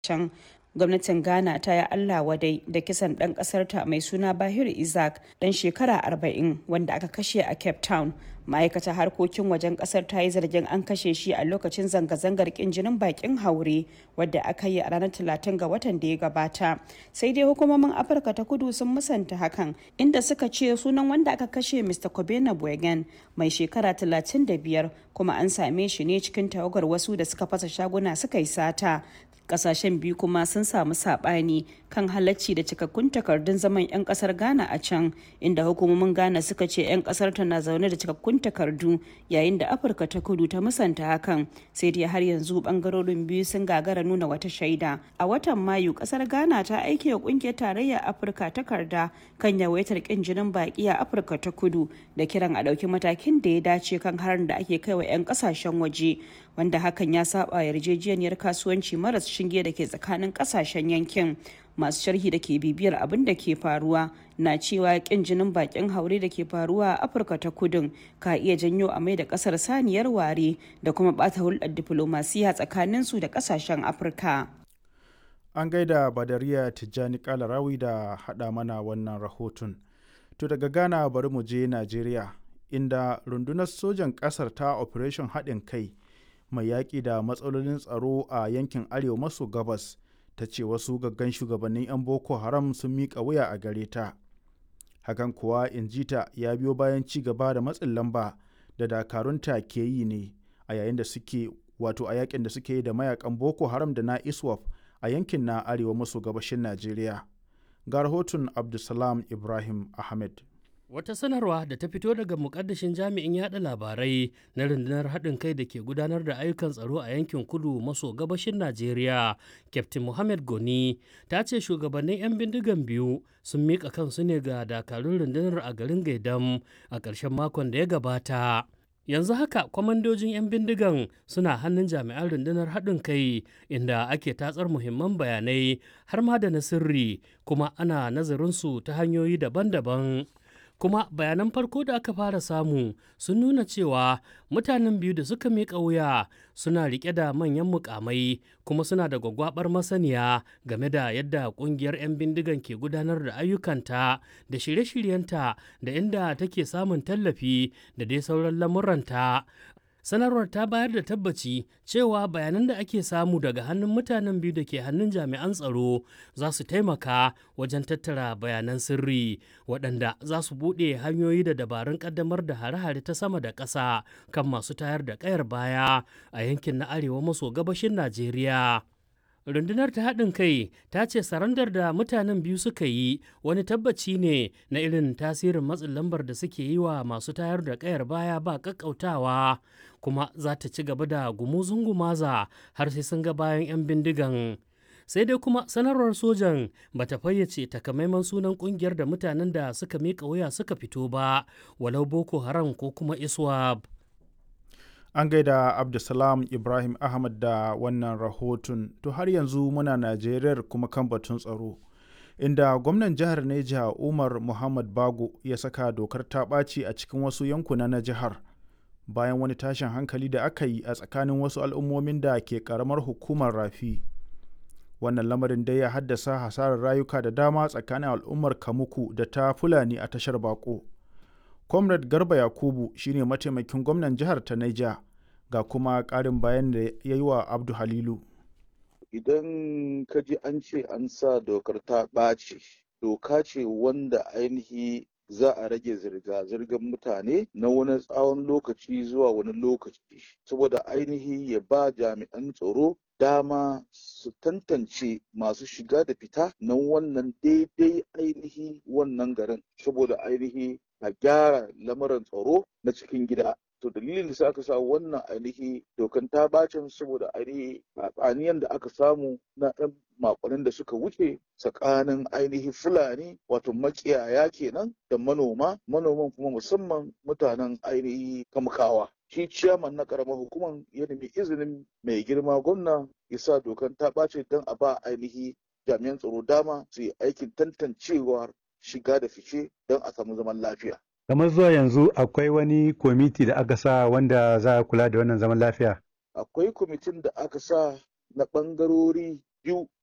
can gwamnatin ghana ta yi allah wadai da kisan ɗan ƙasarta mai suna bahir isaac ɗan shekara 40 wanda aka kashe a cape town ma'aikatar harkokin wajen ƙasar ta yi zargin an kashe shi a lokacin zanga-zangar ƙin jinin bakin haure wadda aka yi a ranar 30 ga watan da ya gabata sai dai hukumomin afirka ta kudu sun musanta hakan inda suka ce sunan wanda aka kashe mr kobena bwegen mai shekara 35 kuma an same shi ne cikin tawagar wasu da suka fasa shaguna suka yi sata kasashen biyu kuma sun samu sabani kan halacci da cikakkun takardun zaman 'yan kasar ghana a can inda hukumomin ghana suka ce 'yan kasar ta na zaune da cikakkun takardu yayin da afirka ta kudu ta musanta hakan sai dai har yanzu bangarorin biyu sun gagara nuna wata shaida a watan mayu kasar ghana ta aike wa kungiyar tarayyar afirka takarda kan yawaitar kin jinin baki a afirka ta kudu da kiran a ɗauki matakin da ya dace kan harin da ake kai wa 'yan kasashen waje wanda hakan ya saba yarjejeniyar kasuwanci maras shinge da ke tsakanin kasashen yankin masu sharhi da ke bibiyar abin da ke faruwa na cewa kin jinin bakin haure da ke faruwa a afirka ta kudin ka iya janyo a mai da kasar saniyar ware da kuma bata hulɗar diflomasiya tsakanin su da kasashen afirka an gaida badariya tijjani kalarawi da haɗa mana wannan rahoton to daga ghana bari mu je najeriya inda rundunar sojan ƙasar ta operation haɗin kai mai yaƙi da matsalolin tsaro a yankin arewa maso gabas ta ce wasu gaggan shugabannin 'yan boko haram sun miƙa wuya a gare ta hakan kuwa injita ya biyo bayan ci gaba da matsin lamba da dakarunta ke yi ne a yayin da suke wato a yakin da suke yi da mayakan boko haram da na iswaf a yankin na arewa maso gabashin najeriya ga rahoton abdulsalam ibrahim ahmed Wata sanarwa da ta fito daga mukaddashin jami'in yada labarai na rundunar haɗin kai da ke gudanar da ayyukan tsaro a yankin kudu maso gabashin Najeriya, Captain Mohammed Goni, ta ce shugabannin 'yan bindigan biyu sun miƙa kansu ne ga dakarun rundunar a garin Gaidam a ƙarshen makon da ya gabata. yanzu haka kwamandojin 'yan bindigan suna hannun jami'an rundunar haɗin kai inda ake tatsar muhimman bayanai har ma da na sirri kuma ana nazarinsu ta hanyoyi daban-daban kuma bayanan farko da aka fara samu sun nuna cewa mutanen biyu da suka miƙa wuya suna riƙe da manyan mukamai kuma suna da gwagwabar masaniya game da yadda ƙungiyar 'yan bindigan ke gudanar da ayyukanta da shirye-shiryenta da inda take samun tallafi da dai sauran lamuranta sanarwar ta bayar da tabbaci cewa bayanan da ake samu daga hannun mutanen biyu da ke hannun jami'an tsaro za su taimaka wajen tattara bayanan sirri waɗanda za su buɗe hanyoyi da dabarun ƙaddamar da hare-hare ta sama da ƙasa kan masu tayar da ƙayar baya a yankin na arewa maso gabashin najeriya rundunar ta haɗin kai ta ce sarandar da mutanen biyu suka yi wani tabbaci ne na irin tasirin matsin lambar da suke yi wa masu tayar da ƙayar baya ba ƙaƙƙautawa kuma za ta ci gaba da gumuzun gumaza har sai sun ga bayan 'yan bindigan sai dai kuma sanarwar sojan ba ta fayyace takamaiman sunan kungiyar da mutanen da suka miƙa wuya suka fito ba walau boko haram ko kuma iswab an gaida abdulsalam ibrahim ahmad da wannan rahoton to har yanzu muna najeriyar kuma kan batun tsaro inda gwamnan jihar neja umar muhammad bago ya saka dokar ta ɓaci a cikin wasu yankuna na jihar bayan wani tashin hankali da aka yi a tsakanin wasu al'ummomin da ke karamar hukumar rafi wannan lamarin dai ya haddasa hasarar rayuka da dama tsakanin al'ummar kamuku da ta fulani a tashar bako comrade garba yakubu shine mataimakin gwamnan jihar ta naija ga kuma ƙarin bayan da ya yi wa abdu halilu idan ka ji an ce an sa dokar ta ɓaci doka ce wanda ainihi za a rage zirga-zirgar mutane na wani tsawon lokaci zuwa wani lokaci saboda ainihi ya ba jami'an tsaro dama su tantance masu shiga da fita na wannan daidai ainihi wannan garin saboda ainihi a gyara lamarin tsaro na cikin gida to dalilin da aka sa wannan ainihi dokan ta bacin saboda ainihi tsaniyan da aka samu na ɗan makonin da suka wuce tsakanin ainihi fulani wato makiyaya kenan da manoma manoman kuma musamman mutanen ainihi kamkawa shi ciyaman na karamar hukumar ya nemi izinin mai girma gwamna ya sa dokan ta ɓace don a ba ainihi jami'an tsaro dama su yi aikin tantancewar shiga da fice don a samu zaman lafiya kamar zuwa yanzu akwai wani kwamiti da aka sa wanda za a kula da wannan zaman lafiya akwai kwamitin da aka sa na ɓangarori biyu